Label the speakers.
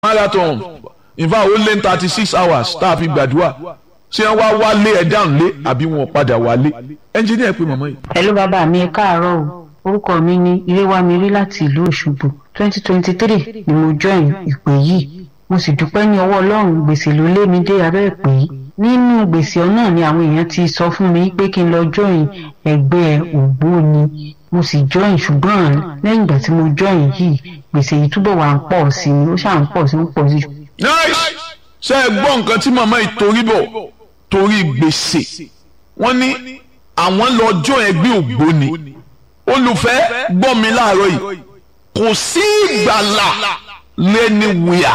Speaker 1: marathon in fact ó lé ní thirty six hours tá a fi gbàdúrà ṣé wọ́n wá wálé ẹ̀ dáhùn lé àbí wọn padà wálé ẹnjìníà pé màmá yìí.
Speaker 2: pẹ̀lú bàbá mi ẹ káàárọ̀ o orúkọ mi ní iréwámirí láti ìlú òṣogbo twenty twenty three ni mo join ìpè yìí mo sì dúpẹ́ ní ọwọ́ ọlọ́run gbèsè ló lé mi dé abẹ́ ìpè yìí nínú gbèsè náà ni àwọn èèyàn ti sọ fún mi pé kí n lọ join ẹgbẹ́ ògbóni mo sì join ṣùgbọ́n lẹ́yìn ìgbà tí mo join yìí gbèsè yìí túbọ̀ wà ń pọ̀ sí i ó ṣáà ń pọ̀ sí i ń pọ̀ sí i.
Speaker 1: nice ṣe é gbọ́ nǹkan tí màmá yìí torí bọ̀ torí gbèsè wọ́n ní àwọn lọ́jọ́ ẹgbẹ́ ògbóni olùfẹ́ gbọ́ mi láàárọ̀ yìí kò sí ìgbàlà lẹ́ni wíyà